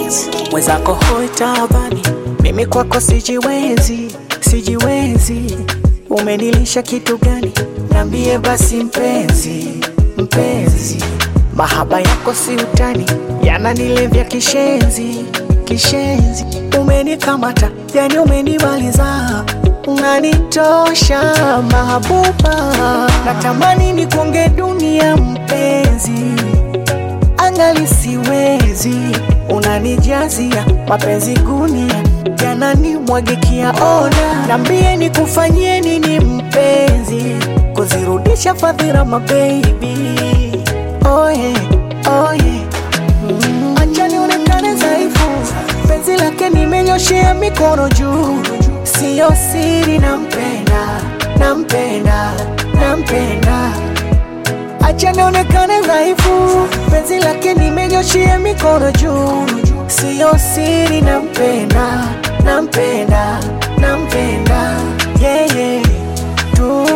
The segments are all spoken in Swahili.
Beats. mwenzako hoi tabani, mimi kwako sijiwezi, sijiwezi. Umenilisha kitu gani? Nambie basi mpenzi, mpenzi. Mahaba yako si utani, yananilevya kishenzi, kishenzi. Umenikamata, yani umenimaliza, unanitosha mahabuba. Natamani nikonge dunia mpenzi angali siwezi, unanijazia mapenzi gunia, yananimwagikia ona, nambie nikufanyie nini mpenzi, kuzirudisha fadhila mabebi, oye oye, mm. acha nionekane dhaifu, penzi lake nimenyoshea mikono juu, siyo siri, nampenda nampenda nampenda acha nionekane dhaifu, penzi lake nimenyoshia mikono juu, siyo siri, nampenda nampenda nampenda yeye yeah, yeah. tu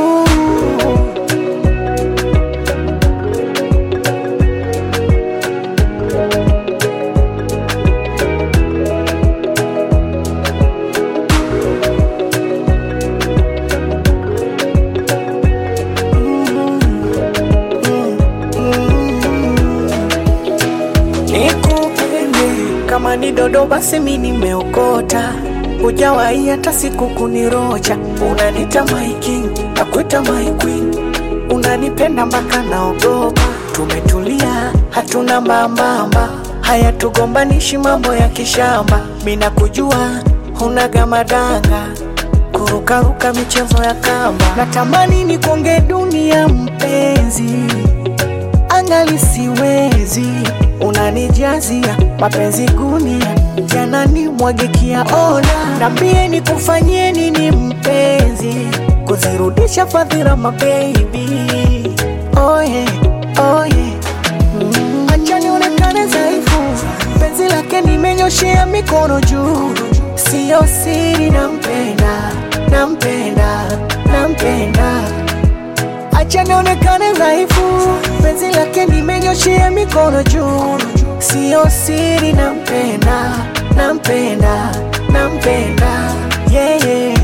nikupende kama ni dodo basi mi nimeokota hujawahi hata siku kunirocha unanita my king nakuita my queen unanipenda mpaka naogopa tumetulia hatuna mambamba haya tugombanishi mambo ya kishamba mina kujua hunaga madanga kurukaruka michezo ya kamba natamani nikonge dunia mpenzi angali siwezi, unanijazia mapenzi gunia, yananimwagikia ona, nambie nikufanyie nini mpenzi, kuzirudisha fadhila mabebi, oye oye, mm. acha nionekane dhaifu, penzi lake nimenyoshea mikono juu, siyo siri, nampenda nampenda nampenda acha nionekane dhaifu, penzi lake nimenyoshea mikono juu, siyo siri, nampenda nampenda nampenda yeye yeah, yeah.